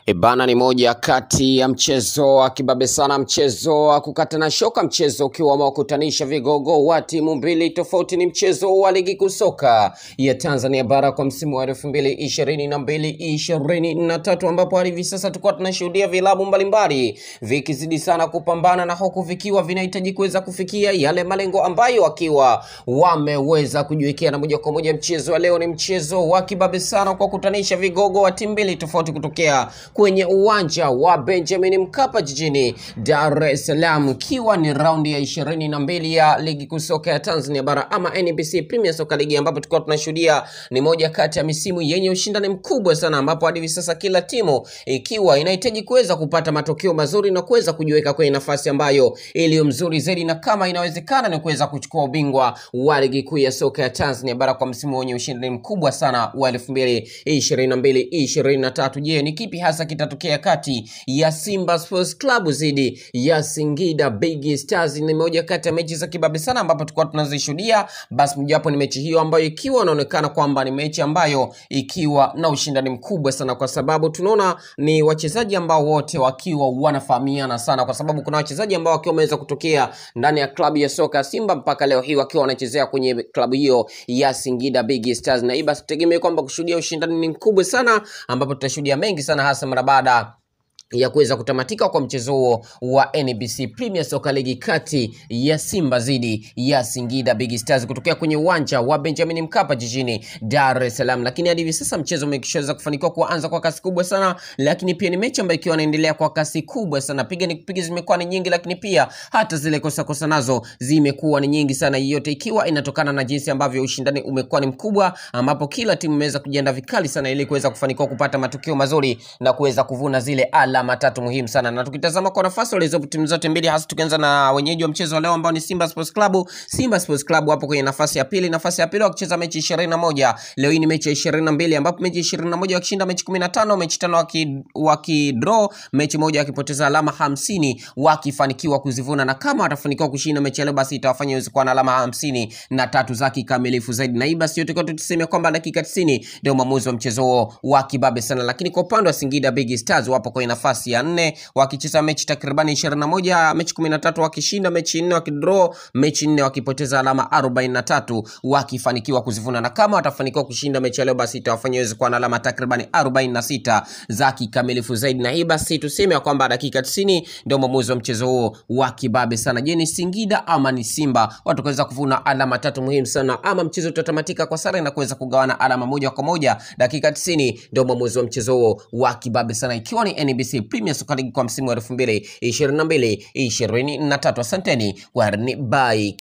Ebana ni moja kati ya mchezo wa kibabe sana, mchezo wa kukatana shoka, mchezo ukiwa umewakutanisha vigogo wa timu mbili tofauti. Ni mchezo wa ligi kuu soka ya Tanzania bara kwa msimu wa elfu mbili ishirini na mbili ishirini na tatu ambapo hadi hivi sasa tulikuwa tunashuhudia vilabu mbalimbali vikizidi sana kupambana na huku vikiwa vinahitaji kuweza kufikia yale malengo ambayo wakiwa wameweza kujiwekea, na moja kwa moja mchezo wa leo ni mchezo wa kibabe sana kwa kukutanisha vigogo wa timu mbili tofauti kutokea kwenye uwanja wa Benjamin Mkapa jijini Dar es Salaam, ikiwa ni raundi ya ishirini na mbili ya ligi kuu soka ya Tanzania bara ama NBC Premier Soccer League, ambapo tulikuwa tunashuhudia ni moja kati ya misimu yenye ushindani mkubwa sana, ambapo hadi hivi sasa kila timu ikiwa inahitaji kuweza kupata matokeo mazuri na kuweza kujiweka kwenye nafasi ambayo iliyo mzuri zaidi, na kama inawezekana ni kuweza kuchukua ubingwa wa ligi kuu ya soka ya Tanzania bara kwa msimu wenye ushindani mkubwa sana wa elfu mbili ishirini na mbili ishirini na tatu. Je, ni kipi hasa kitatokea kati ya Simba Sports Club dhidi ya Singida Big Stars? Ni moja kati ya mechi za kibabe sana ambapo tulikuwa tunazishuhudia. Basi mojawapo ni mechi hiyo ambayo ikiwa inaonekana kwamba ni mechi ambayo ikiwa na ushindani mkubwa sana, kwa sababu tunaona ni wachezaji ambao wote wakiwa wanafahamiana sana, kwa sababu kuna wachezaji ambao wakiwa wameweza kutokea ndani ya klabu ya soka ya Simba mpaka leo hii wakiwa wanachezea kwenye klabu hiyo ya Singida Big Stars, na hii basi tutegemee kwamba kushuhudia ushindani ni mkubwa sana, ambapo tutashuhudia mengi sana hasa mara baada ya kuweza kutamatika kwa mchezo huo wa NBC Premier Soccer League kati ya Simba dhidi ya Singida Big Stars kutokea kwenye uwanja wa Benjamin Mkapa jijini Dar es Salaam. Lakini hadi hivi sasa mchezo umeshaweza kufanikiwa kuanza kwa kasi kubwa sana, lakini pia ni mechi ambayo ikiwa inaendelea kwa kasi kubwa sana, piga ni kupiga zimekuwa ni nyingi, lakini pia hata zile kosa kosa nazo zimekuwa ni nyingi sana, yote ikiwa inatokana na jinsi ambavyo ushindani umekuwa ni mkubwa, ambapo kila timu imeweza kujiandaa vikali sana ili kuweza kufanikiwa kupata matokeo mazuri na kuweza kuvuna zile ala matatu muhimu sana. Na tukitazama kwa nafasi walizopo timu zote mbili, hasa tukianza na wenyeji wa mchezo wa leo ambao ni Simba Sports Club. Simba Sports Club wapo kwenye nafasi ya pili, nafasi ya pili wakicheza mechi ishirini na moja. Leo hii ni mechi ya ishirini na mbili ambapo mechi ishirini na moja wakishinda mechi kumi na tano mechi tano waki, wakidraw mechi moja wakipoteza alama hamsini wakifanikiwa kuzivuna, na kama watafanikiwa kushinda mechi ya leo, basi itawafanya iweze kuwa na alama hamsini na tatu za kikamilifu zaidi. Na hii basi yote kwa tuseme kwamba dakika 90 ndio mwamuzi wa mchezo huo wa kibabe sana, lakini kwa upande wa Singida Big Stars wapo kwenye nafasi ya nne wakicheza mechi takribani ishirini na moja mechi kumi na tatu wakishinda mechi nne wakidraw mechi nne wakipoteza alama arobaini na tatu wakifanikiwa kuzivuna, na kama watafanikiwa kushinda mechi ya leo basi itawafanya waweze kuwa na alama takribani arobaini na sita za kikamilifu zaidi. Na hii basi tuseme ya kwamba dakika tisini ndio mwamuzi wa mchezo huo wa kibabe sana. Je, ni Singida ama ni Simba watakaweza kuvuna alama tatu muhimu sana, ama mchezo utatamatika kwa sare na kuweza kugawana alama moja kwa moja? Dakika tisini ndio mwamuzi wa mchezo huo wa kibabe sana, ikiwa ni NBC Premier Soccer League kwa msimu wa elfu mbili ishirini na mbili ishirini na tatu. Asanteni kwa bye.